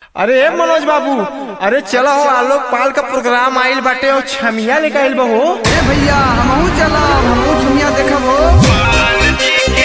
अरे ए मनोज बाबू अरे चलो हो आलोक पाल का प्रोग्राम आइल बाटे और छमिया लेके आइल बा हो ए भैया हमहू चलब हमहू झुमिया देखब हो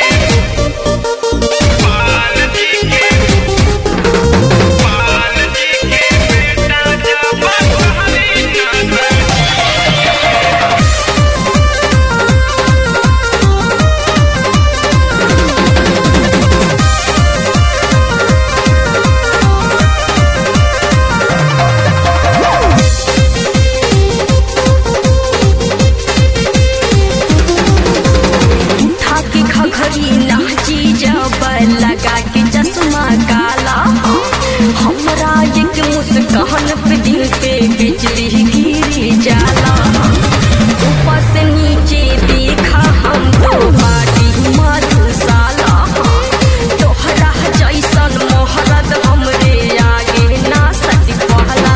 उठा के घघरी नाची जब लगा के चश्मा काला हमरा एक मुस्कान पे दिल पे बिजली गिरी जाला ऊपर से नीचे देखा हम तो बाटी मधुशाला तोहरा जैसन मोहरत हमरे आगे ना सच पहला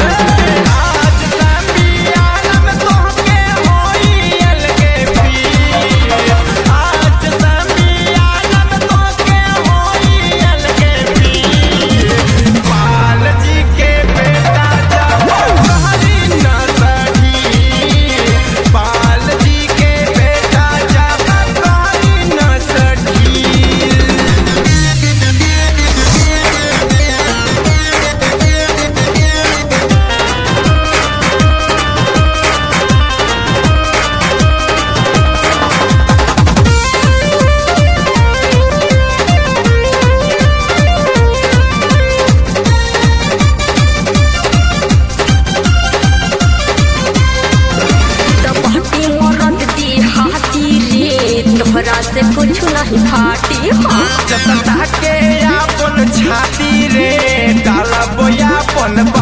तबहटी मरद दी हाथी रे तोहरा से कुछ नहीं फाटी हाँ छाती रे डाला बोया पन